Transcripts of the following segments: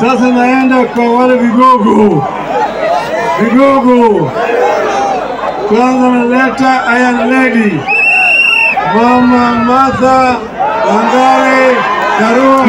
Sasa naenda kwa wale vigogo, vigogo. Kwanza naleta Iron Lady, Mama Martha Wangare Karua.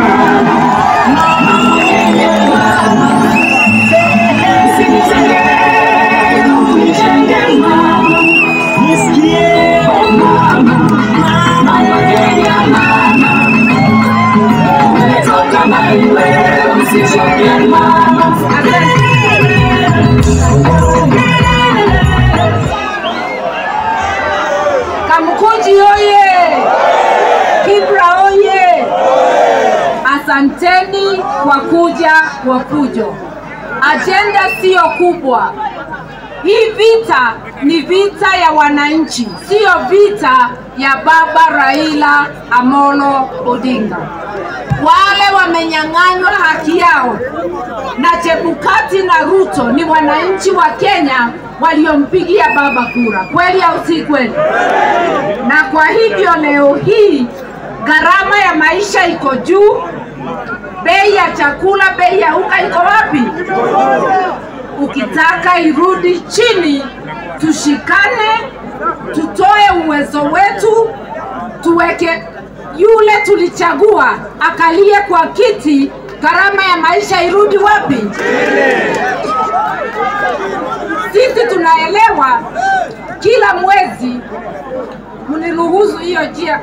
Kamkuji oye! Kibra oye! Asanteni kwa kuja kwa fujo. Ajenda siyo kubwa. Hii vita ni vita ya wananchi, siyo vita ya baba Raila Amolo Odinga. Wale wamenyang'anywa haki yao na Chebukati na Ruto ni wananchi wa Kenya waliompigia baba kura, kweli au si kweli? Na kwa hivyo leo hii gharama ya maisha iko juu, bei ya chakula, bei ya unga iko wapi? Ukitaka irudi chini, tushikane, tutoe uwezo wetu, tuweke yule tulichagua akalie kwa kiti, gharama ya maisha irudi wapi? Sisi tunaelewa kila mwezi, mniruhusu hiyo njia,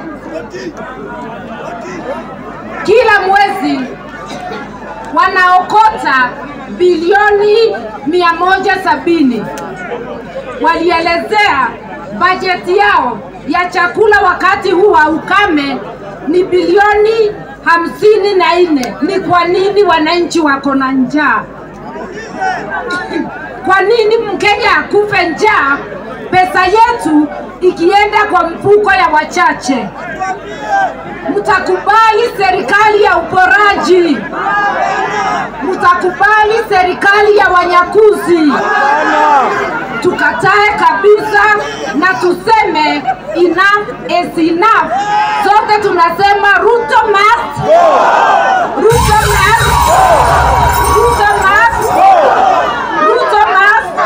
kila mwezi wanaokota bilioni mia moja sabini. Walielezea bajeti yao ya chakula wakati huu wa ukame ni bilioni hamsini na nne. Ni kwa nini wananchi wako na njaa? Kwa nini Mkenya akufe njaa, pesa yetu ikienda kwa mfuko ya wachache? Mtakubali serikali ya uporaji? Mtakubali serikali ya wanyakuzi? Tukatae kabisa na tuseme enough is enough. Sote tunasema Ruto must, Ruto must, Ruto must, Ruto must.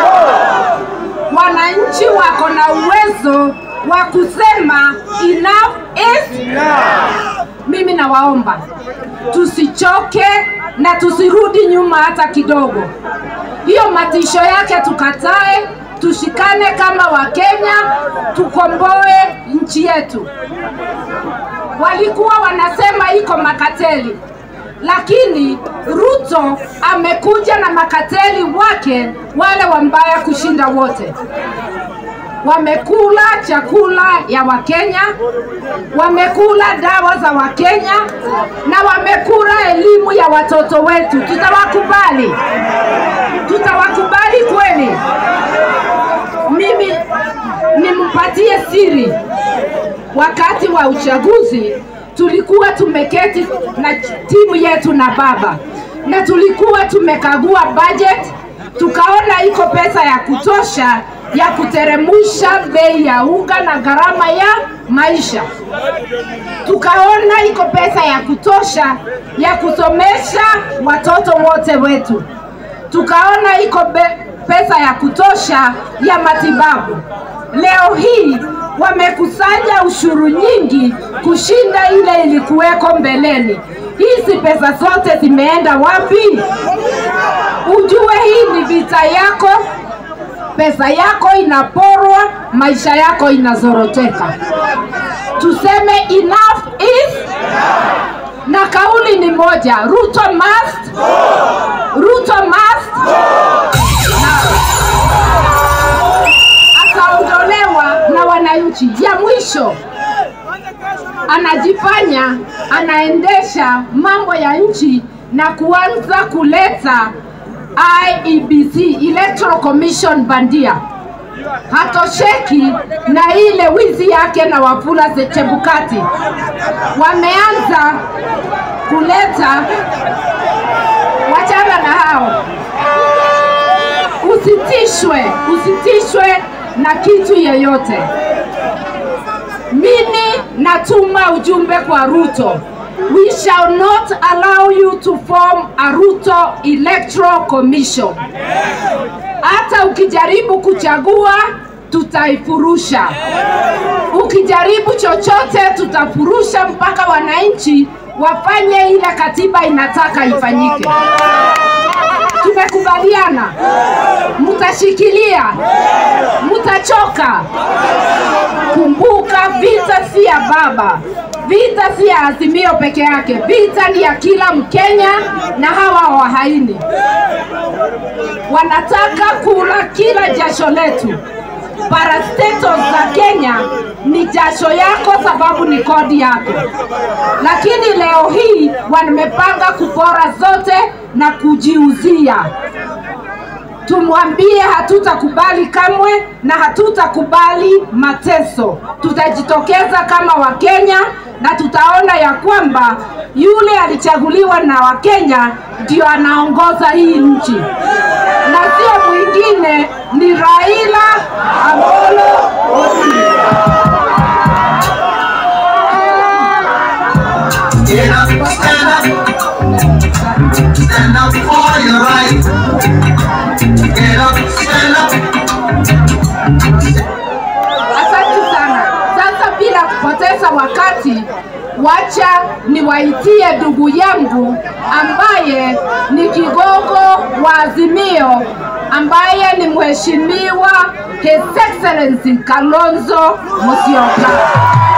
Wananchi wako na uwezo wa kusema enough is mimi nawaomba tusichoke na tusirudi nyuma hata kidogo. Hiyo matisho yake tukatae, tushikane kama Wakenya, tukomboe nchi yetu. Walikuwa wanasema iko makateli, lakini Ruto amekuja na makateli wake wale wambaya kushinda wote wamekula chakula ya Wakenya, wamekula dawa za Wakenya na wamekula elimu ya watoto wetu. Tutawakubali? Tutawakubali kweli? Mimi nimpatie siri, wakati wa uchaguzi tulikuwa tumeketi na timu yetu na baba na tulikuwa tumekagua budget, tukaona iko pesa ya kutosha ya kuteremusha bei ya unga na gharama ya maisha. Tukaona iko pesa ya kutosha ya kusomesha watoto wote wetu. Tukaona iko be- pesa ya kutosha ya matibabu. Leo hii wamekusanya ushuru nyingi kushinda ile ilikuweko mbeleni. Hizi pesa zote zimeenda wapi? Ujue hii ni vita yako pesa yako inaporwa, maisha yako inazoroteka. Tuseme enough is na kauli ni moja, Ruto must, Ruto must na akaondolewa na wananchi. Ya mwisho anajifanya anaendesha mambo ya nchi na kuanza kuleta IEBC Electoral Commission bandia. Hatosheki na ile wizi yake na Wafula Chebukati, wameanza kuleta, wachana na hao, usitishwe, usitishwe na kitu yeyote. Mimi natuma ujumbe kwa Ruto. We shall not allow you to form Aruto Electoral Commission. Hata ukijaribu kuchagua tutaifurusha. Ukijaribu chochote tutafurusha mpaka wananchi wafanye ile katiba inataka ifanyike. Tumekubaliana, mtashikilia, mtachoka. Kumbuka, vita si ya baba, vita si ya Azimio peke yake, vita ni ya kila Mkenya na hawa wahaini wanataka kula kila jasho letu. Parastatos za Kenya ni jasho yako, sababu ni kodi yako, lakini leo hii wamepanga kupora zote na kujiuzia. Tumwambie hatutakubali kamwe na hatutakubali mateso. Tutajitokeza kama Wakenya na tutaona ya kwamba yule alichaguliwa na Wakenya ndio anaongoza hii nchi na sio mwingine, ni Raila Amolo Odinga. Get up, stand up, stand up for your right. Get up, stand up. Asante sana. Sasa bila kupoteza wakati, wacha niwaitie ndugu yangu ambaye ni kigogo wa Azimio, ambaye ni mheshimiwa His Excellency Kalonzo Musyoka.